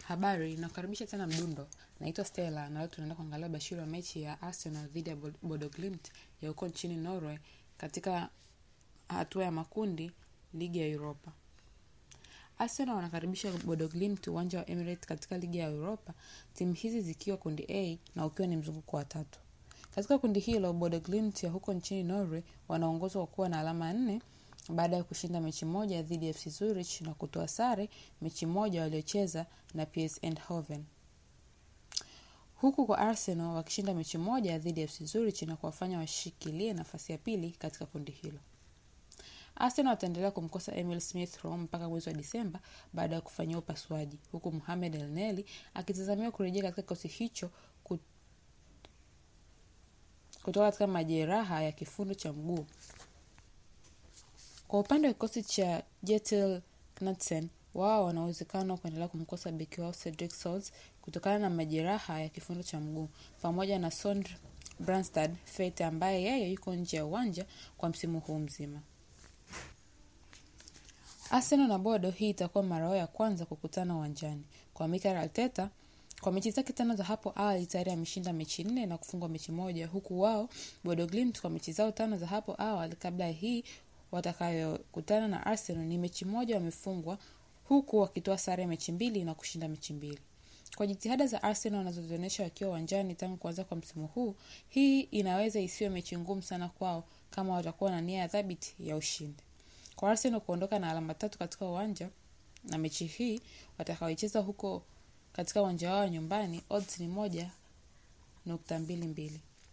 Habari, nakukaribisha tena Mdundo. Naitwa Stella na leo tunaenda kuangalia bashiri wa mechi ya Arsenal dhidi ya Bod- Bodo Glimt ya huko nchini Norway katika hatua ya makundi ligi ya Europa. Arsenal wanakaribisha Bodo Glimt uwanja wa Emirates katika ligi ya Europa, timu hizi zikiwa kundi A na ukiwa ni mzunguko wa tatu. Katika kundi hilo, Bodo Glimt ya huko nchini Norway wanaongozwa kwa kuwa na alama nne baada ya kushinda mechi moja dhidi ya FC Zurich na kutoa sare mechi moja waliocheza na PS Eindhoven. Huku kwa Arsenal wakishinda mechi moja dhidi ya FC Zurich na kuwafanya washikilie nafasi ya pili katika kundi hilo. Arsenal wataendelea kumkosa Emil Smith Rowe mpaka mwezi wa Disemba baada ya kufanyiwa upasuaji, huku Mohamed El Neni akitazamiwa kurejea katika kikosi hicho ku- kutoka katika majeraha ya kifundo cha mguu. Kwa upande wa kikosi cha Jetil Knudsen, wao wana uwezekano wa kuendelea kumkosa beki wao Cedric Sols kutokana na majeraha ya kifundo cha mguu pamoja na Sondre Brandstad Fete ambaye yeye yuko nje ya uwanja kwa msimu huu mzima. Arsenal na Bodo, hii itakuwa mara yao ya kwanza kukutana uwanjani. Kwa Mikel Arteta, kwa mechi zake tano za hapo awali tayari ameshinda mechi nne na kufungwa mechi moja, huku wao Bodo Glimt kwa mechi zao tano za hapo awali kabla ya hii watakayokutana na Arsenal ni mechi moja wamefungwa, huku wakitoa sare mechi mbili na kushinda mechi mbili. Kwa jitihada za Arsenal wanazozionyesha wakiwa uwanjani tangu kuanza kwa msimu huu, hii inaweza isiwe mechi ngumu sana kwao kama watakuwa na nia ya thabiti ya ushindi. Kwa Arsenal kuondoka na alama tatu katika uwanja na mechi hii watakaoicheza huko katika uwanja wao wa nyumbani, odds ni moja nukta mbili mbili.